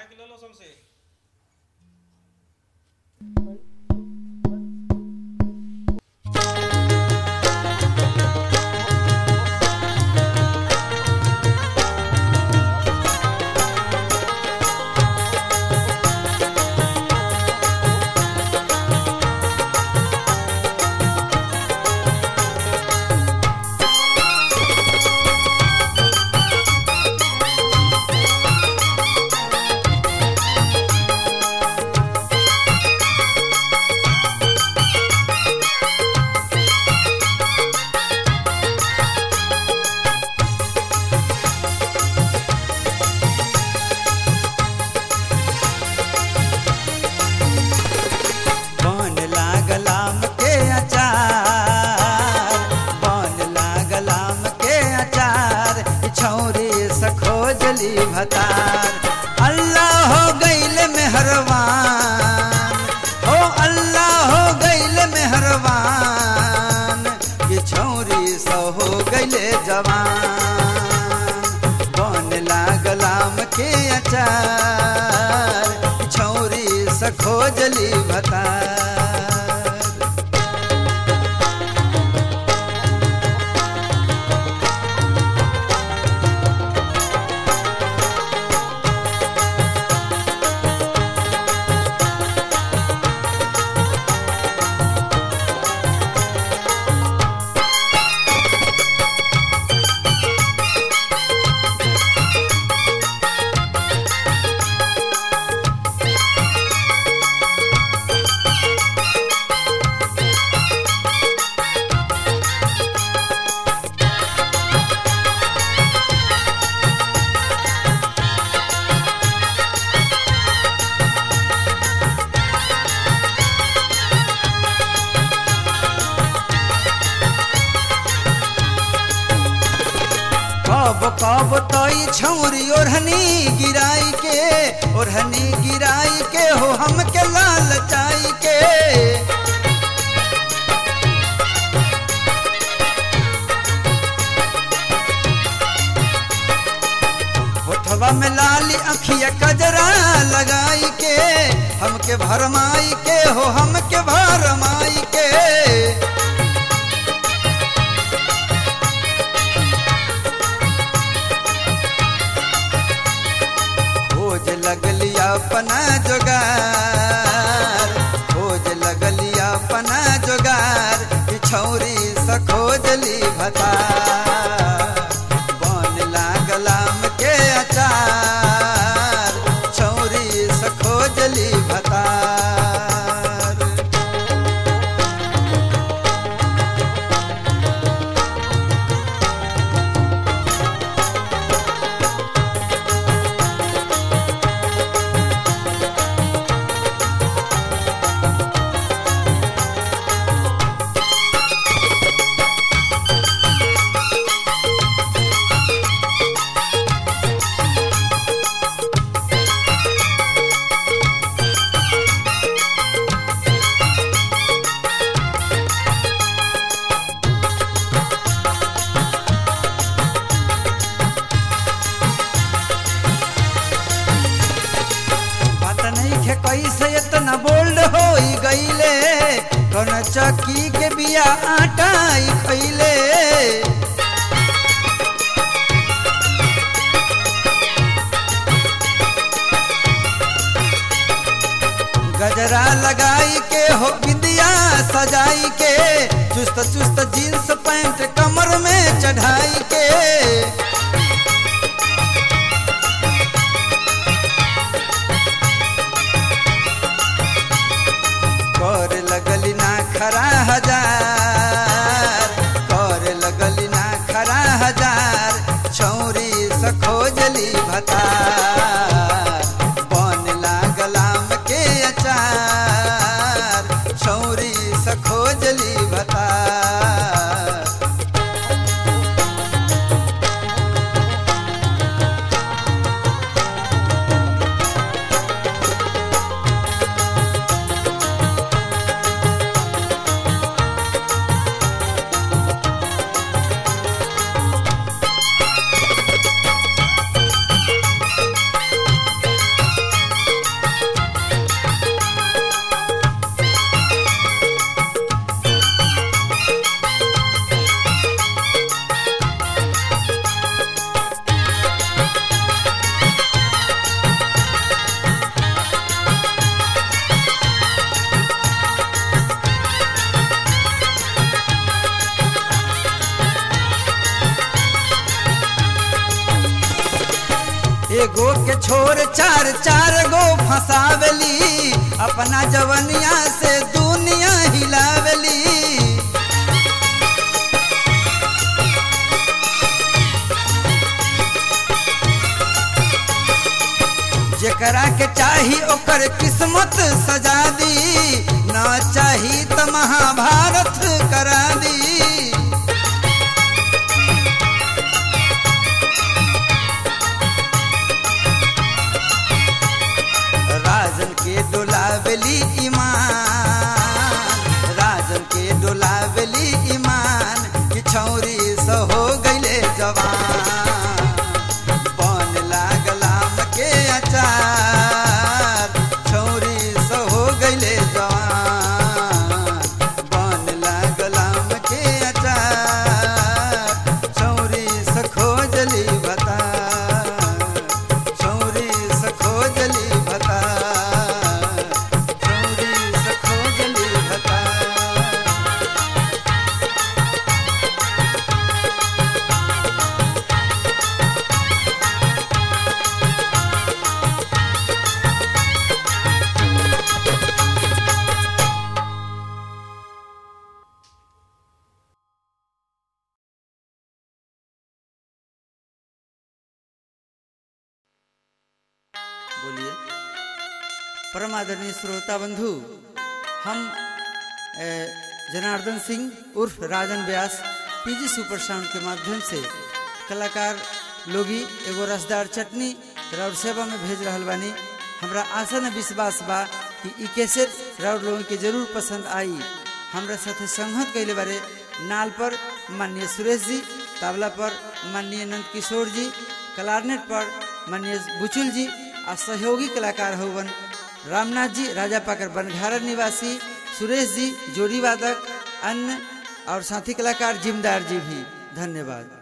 के ले लो समसे बन लागल आम के अचार बन लागल आम के अचार छौरी से खोजली भतार अल्लाह हो गईल मेहरबान हो अल्लाह हो गईल मेहरबान ये छौरी से हो गईले जवान बन लागल आम के अचार छौरी से खोजली भतार कब कब तई छौरी ओढ़नी गिराई के ओढ़नी गिराई के हो हमके लाल चाई के होठवा में लाली अखिया कजरा लगाई के हमके भरमाई के हो हमके भरमाई के खोज लगली अपना जोगार खोज लगली अपना जोगार ई छौरी से खोजली भतार बन लागल आम के अचार छौरी से खोजली भतार बात नहीं खे कैसे इतना बोल्ड हो गईले कौन चक्की के बिया आटा ही खैले गजरा लगाई के हो बिंदिया सजाई के चुस्त चुस्त जींस पैंट कमर में चढ़ाई के कर लगली ना खरा हजार कर लगली ना खरा हजार छौरी से खोजली भतार बन लागल आम के अचार छौरी से खोजली भतार छोर चार चार गो फंसावली अपना जवनिया से दुनिया हिलावली जेकरा के चाही ओकर किस्मत सजा दी ना चाही त महाभारत करा दी राजन के डोलावली ईमान राजन के डोलावली ईमान कि छौरी स हो गईले जवान बन लागलाम के अचार छौरी स हो गईले जवान बन लागलाम के अचार छौरी स खोजली बता छौरी स खोजली भता छौरी स खोजली भता बोलिए परम आदरणीय श्रोता बंधु हम ए, जनार्दन सिंह उर्फ Rajan Vyas PG super sound के माध्यम से कलाकार लोगी एगो रसदार चटनी राउर सेवा में भेज रहल बानी हमरा आशा न विश्वास बा कि ई कैसेट राउर लोगन के जरूर पसंद आई हमरा साथे संगत कैले बारे नाल पर माननीय सुरेश जी तबला पर माननीय नंद किशोर जी कलारनेट पर माननीय बुचुल जी आ सहयोगी कलाकार हवन रामनाथ जी राजा पाकर बनघारा निवासी सुरेश जी जोड़ी वादक अन्य और साथी कलाकार जिमदार जी भी धन्यवाद